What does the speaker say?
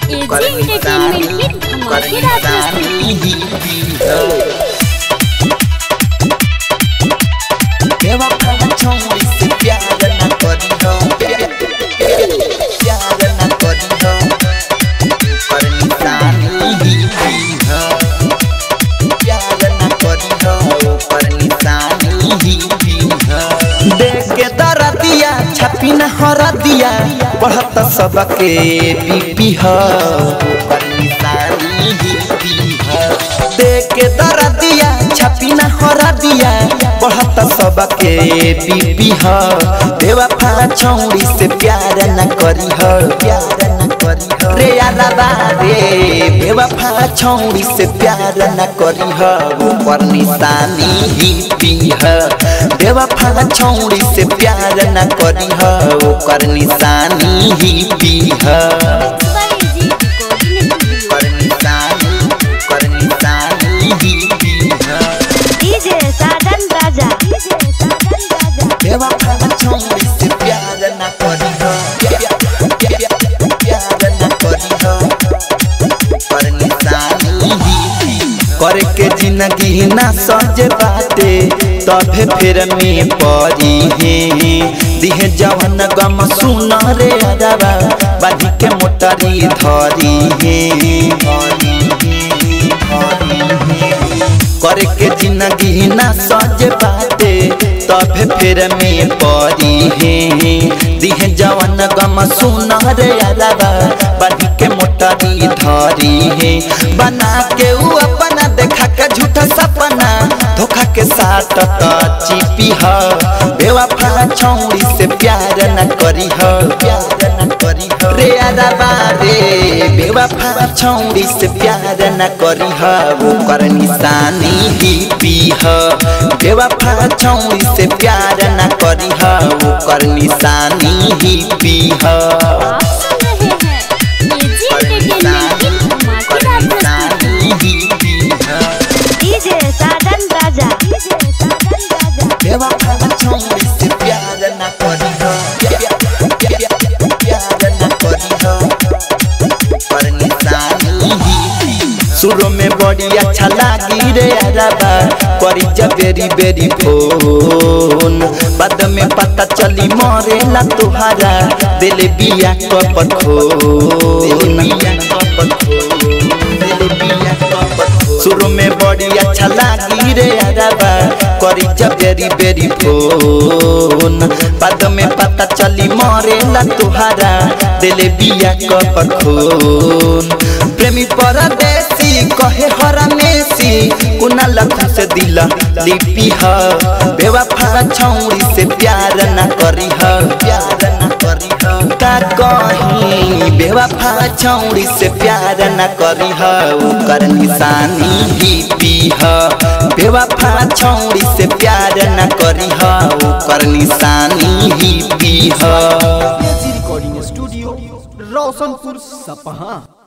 AG entertainment की धमाकेदार प्रस्तुति देख के दरदिया छपी न हर दिया बढ़त सबके बीपी ह देख के दरदिया छपी न हर दिया बढ़त सबके बीपी ह बेवफा छौड़ी से प्यार न करी ह प्यार न करी ह रे अलावा रे बेवफा छौड़ी से प्यार न करी ह ऊपर निशानी ही पी ह बेवफा छौड़ी से प्यार न करी ह ओकर निशानी ही पी ह बाय एजी रिकॉर्डिंग स्टूडियो ओकर निशानी ओकर निशानी ही पी ह डीजे साधन राजा डीजे साधन राजा बेवफा छौड़ी से प्यार न करी ह प्यार न करी ह ओकर निशानी ही पी ह करे के जिंदगी ना सजे बाटे तभे फिर में परी हे दिहे जवन गम सुन रे अरबा बाधी के मोटरी धरी हे धरी हे, धरी हे। करे के जिंदगी ना सजे बाटे तभे फिर में परी हे दिहे जवन गम सुन रे अरबा बाधी के मोटरी धरी हे बना के ऊ अपना देखा के झूठा सपना धोखा के साथ तो चिपी ह बेवफा छौड़ी से प्यार न करी ह प्यार न करी ह रे अरबा रे बेवफा छौड़ी से प्यार न करी ह ओकर निशानी ही पी ह बेवफा छौड़ी से प्यार न करी ह ओकर निशानी ही पी ह आप सुन रहे हैं एजी एंटरटेनमेंट की धमाकेदार प्रस्तुति डीजे साधन राजा डीजे साधन राजा बेवफा छौड़ी से प्यार न करी हो प्यार न करी हो पर निशानी ही शुरू में बड़ी अच्छा लागी रे अरबा करी जब बेरी बेरी फोन बाद में पता चली मरेला तुहारा दिल बिया कप खोन बिया कप खोन दिल बिया कप खोन शुरू में बड़ी अच्छा लागी रे अरबा करी जब बेरी बेरी फोन बाद में पता चली मरेला तुहारा दिल बिया कप खोन प्रेमी परदेसी कहे हरा मेसी कुना लखन से दिल लिपि ह बेवफा छौड़ी से प्यार न करी ह प्यार न करी ह का कहीं बेवफा छौड़ी से प्यार न करी ह ओकर निशानी ही पी ह बेवफा छौड़ी से प्यार न करी ह ओकर निशानी ही पी ह रिकॉर्डिंग स्टूडियो रोशनपुर सपहा